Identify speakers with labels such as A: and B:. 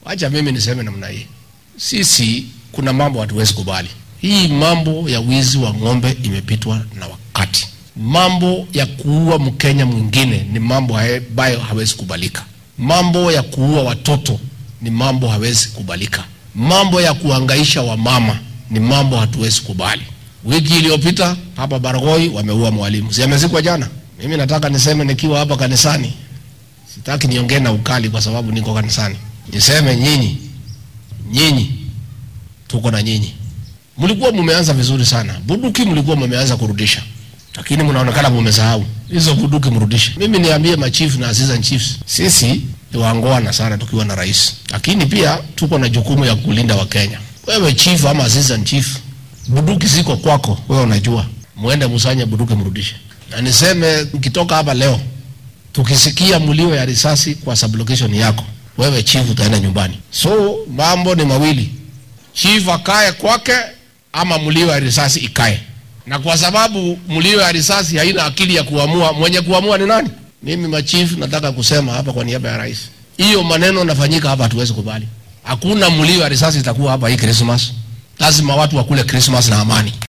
A: Wacha mimi niseme namna hii, sisi kuna mambo hatuwezi kubali. Hii mambo ya wizi wa ng'ombe imepitwa na wakati. Mambo ya kuua Mkenya mwingine ni mambo ambayo hawezi kubalika. Mambo ya kuua watoto ni mambo hawezi kubalika. Mambo ya kuangaisha wamama ni mambo hatuwezi kubali. Wiki iliyopita hapa Baragoi wameua mwalimu, si amezikwa jana? Mimi nataka niseme nikiwa hapa kanisani, sitaki niongee na ukali kwa sababu niko kanisani, niseme nyinyi, nyinyi tuko na nyinyi. Mlikuwa mumeanza vizuri sana, bunduki mlikuwa mumeanza kurudisha, lakini mnaonekana mumesahau hizo bunduki, mrudishe. Mimi niambie machief na assistant chiefs, sisi ni waangwana sana tukiwa na rais, lakini pia tuko na jukumu ya kulinda Wakenya. Wewe chief ama assistant chief, bunduki ziko kwako, wewe unajua, muende musanye bunduki mrudishe. Na niseme mkitoka hapa leo, tukisikia mlio ya risasi kwa sublocation yako, wewe chief utaenda nyumbani. So mambo ni mawili, chief akae kwake ama mlio ya risasi ikae. Na kwa sababu mlio ya risasi haina akili ya kuamua, mwenye kuamua ni nani? Mimi machief nataka kusema hapa kwa niaba ya rais, hiyo maneno nafanyika hapa, hatuwezi kubali. Hakuna mlio ya risasi itakuwa hapa hii Christmas. Lazima watu wakule Christmas na amani.